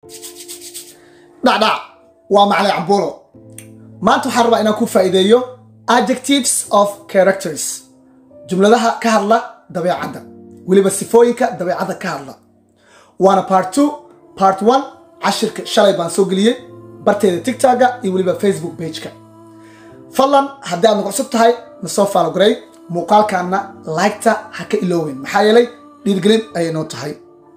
dhacdhac waa macalin cambuulo maanta waxaan rabaa inaan ku faa'iideeyo adjectives of characters jumladaha ka hadla dabeecadda weliba sifooyinka dabeecadda ka hadla waana part two part one cashirka shalay baan soo geliyey barteeda tigtagga iyo weliba facebook pageka fadlan haddii aad nagu cusub tahay na soo faalogaray muuqaalkaana laygta ha ka ilooweyn maxaa yeelay dhiirgelin ayay noo tahay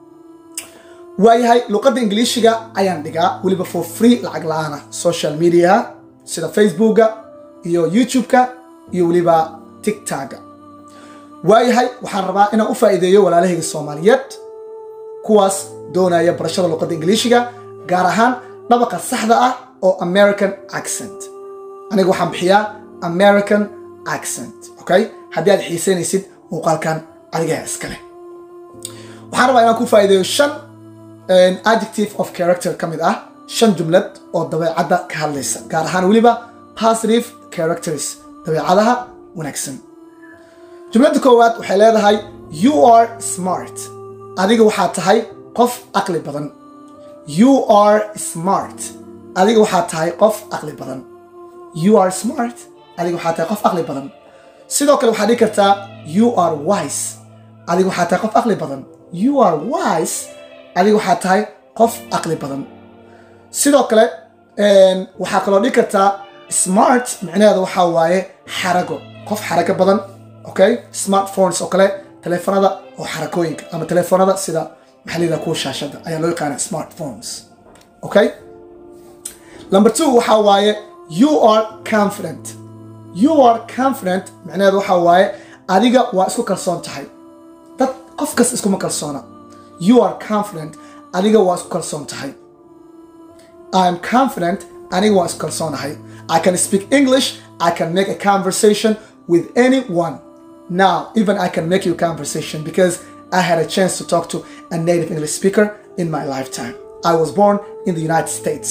waayahay luqadda ingiliishiga ayaan dhigaa weliba for free lacag la-aana social mediaha sida facebooka iyo youtube-ka iyo weliba tigtagga waayahay waxaan rabaa inaan u faa'iideeyo walaalahayga soomaaliyeed kuwaas doonaya barashada luqadda ingiliishiga gaar ahaan dhabaqa saxda ah oo american accent aniga waxaan bixiyaa american accent okay haddii aad xiiseynaysid muuqaalkan adigaa iskale waxaan rabaa inaan ku faa'iideeyo shan adjective of character ka mid ah shan jumlad oo dabeecadda ka hadlaysa gaar ahaan weliba positive characters dabeecadaha wanaagsan jumladda koowaad waxay leedahay you are smart adiga waxaa tahay qof aqli badan you are smart adiga waxaa tahay qof aqli badan you are smart adiga waxaa tahay qof aqli badan sidoo kale waxaad dhihi kartaa you are wise adiga waxaa tahay qof aqli badan you are wise adiga waxaa tahay qof aqli badan sidoo kale waxaa kaloo dhihi kartaa smart micnaheeda waxaa waaye xarago qof xarago badan okay smartphones oo kale teleefanada oo xarakooyinka ama teleefanada sida maxaa la yidhaha kuwa shaashada ayaa loo yaqaana smartphones okay number two waxaa waaye you are confident you are confident micnaheedu waxaa waaye adiga waa isku kalsoon tahay dad qof kas iskuma kalsoona you are confident adiga waa isku kalsoon tahay I'm confident aniga waa isku kalsoonahay I can speak English I can make a conversation with anyone now even I can make you a conversation because I had a chance to talk to a native English speaker in my lifetime I was born in the United States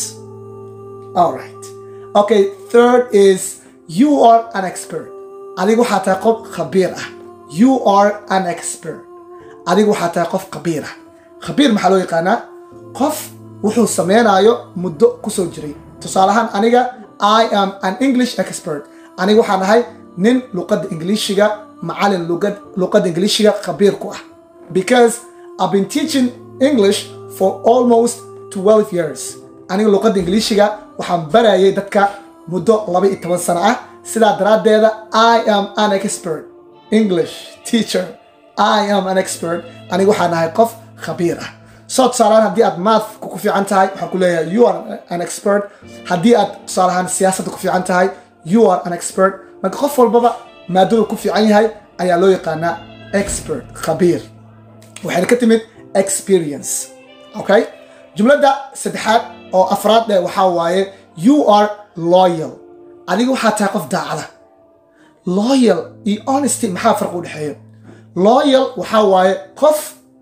all right okay third is you are an expert adiga waxaa tahay qof khabiir ah you are an expert adiga waxaa tahay qof khabiir ah khabiir maxaa loo yaqaanaa qof wuxuu sameynaayo muddo kusoo jiray tusaale ahaan aniga i am an english expert aniga waxaan ahay nin luqadda ingiliishiga macalin luqadda ingiliishiga khabiir ku ah because i've been teaching english for almost 12 years aniga luqadda ingiliishiga waxaan barayay dadka muddo laba iyo toban sano ah sidaa daraaddeeda i am an expert english teacher i am an expert aniga waxaan ahay qof khabiir ah soo tusaalahaan haddii aad maathka ku fiican tahay waxaan ku leeyahay you are an expert haddii aad tusaalahaan siyaasadda ku fiican tahay you are an expert marka qof walbaba maadadu ku fiican yahay ayaa loo yaqaanaa expert khabiir waxayna ka timid experience okay jumladda saddexaad oo afraad ee waxaa waaye you are loyal adiga waxaa tahay qof daacada loyal iyo honesty maxaa farq u dhexeeyo loyal waxaa waaye qof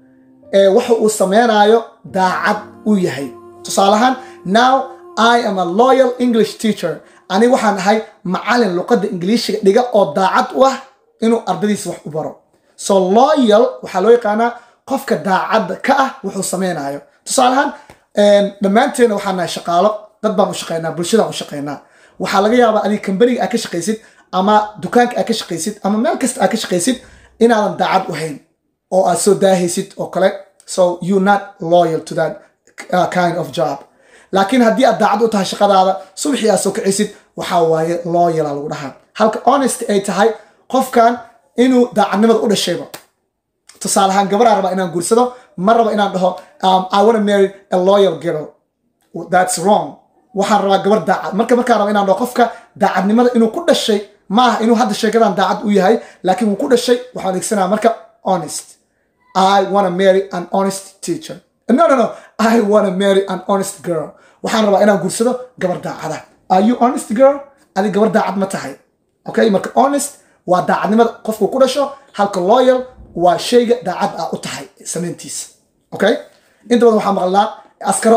waxa uu sameynaayo daacad uu yahay tusaale ahaan now i am a loyal english teacher aniga waxaan ahay macalin luqadda ingiliishiga dhiga oo daacad u ah inuu ardadiisa wax u baro so loyal waxaa loo yaqaanaa qofka daacadda ka ah wuxuu sameynaayo tusaale ahaan dhammaanteena waxaan nahay shaqaalo dad baan u shaqeynaa bulshadaan u shaqeynaa waxaa laga yaabaa adiga kambaniga aad ka shaqaysid ama dukaanka aad ka shaqaysid ama meel kasta aad ka shaqaysid inaadan daacad u hayn oo aad soo daahaysid oo kale so you not loyal to that uh, kind of job laakiin haddii aad daacad u tahay shaqadaada subaxii aad soo kicisid waxaa waaye loyala lagu dhahaa halka honest ay tahay qofkan inuu daacadnimada u dhashayba tusaale ahaan gabaraa rabaa inaan guursado ma raba inaan dhaho um, i wanna marry a loyal girl that's wrong waxaan rabaa gabar daacad marka markaan raba inaan dhaho qofka daacadnimada inuu ku dhashay ma aha inuu hadda sheekadan daacad u yahay laakiin wuu ku dhashay waxaan adeegsanaa marka honest I want to marry an honest teacher. No, no, no. I want to marry an honest girl. waxaan rabaa inaan guursado gabar daacada. Are you honest girl? Adi gabar daacad ma tahay. Okay, marka honest waa daacadnimada qofku ku dhasho, halka loyal waa shayga daacad ah u tahay samayntiisa. Okay? Inta badan waxaan maqlnaa askaro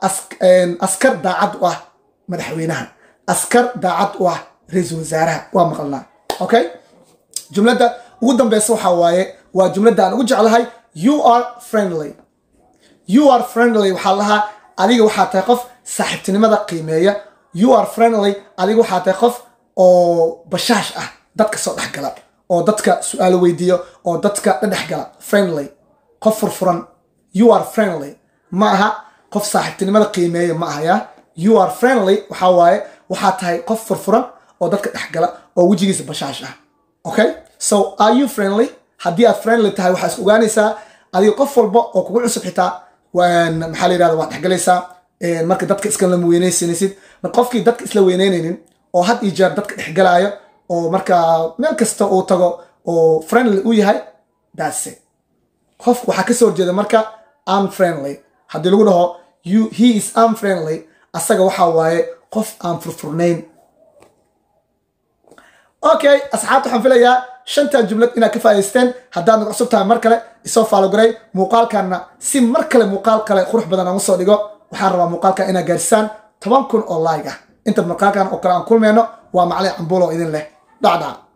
askar daacad u ah madaxweynaha, askar daacad u ah ra-iisul wasaaraha waa maqalnaa. Okay? Jumladda ugu dambeysa waxaa waaye waa jumladda aan ugu jeclahay you are friendly you are friendly waxaa lahaa adiga waxaa tahay qof saaxiibtinimada qiimeeya you are friendly adiga waxaa tahay qof oo bashaash ah dadka soo dhexgala oo dadka su-aalo weydiiyo oo dadka dhedhexgala friendly qof furfuran you are friendly ma aha qof saaxiibtinimada qiimeeya ma aha ya you are friendly waxaa waaye waxaa tahay qof furfuran oo dadka dhexgala oo wejigiisa bashaash ah okay so are you friendly haddii aad friendly tahay waxaa is ogaanaysaa adiga qof walba oo kugu cusub xitaa maxaa la yirahda waad dhexgalaysaa marka dadka iska lama weynaysanaysid mar qofkii dadka isla weyneynaynin oo had iyo jeer dadka dhexgalaayo oo marka meel kasta uu tago oo friendly u yahay that's it qof waxaa kasoo horjeeda marka unfriendly haddii lagu dhaho you he is unfriendly asaga waxaa waaye qof aan furfurnayn okay asxaabta waxaan filayaa shantan jumlad inaad ka faa'idaysteen haddaad nagu cusub tahay mar kale isoo faalogaray muuqaalkanna si mar kale muuqaal kale qurux badan aan usoo dhigo waxaan rabaa muuqaalkan inaad gaarsisaan toban kun oo like ah inta muuqaalkan oo kale aan kulmeyno waa macalin cambuulo idin leh dhacdhac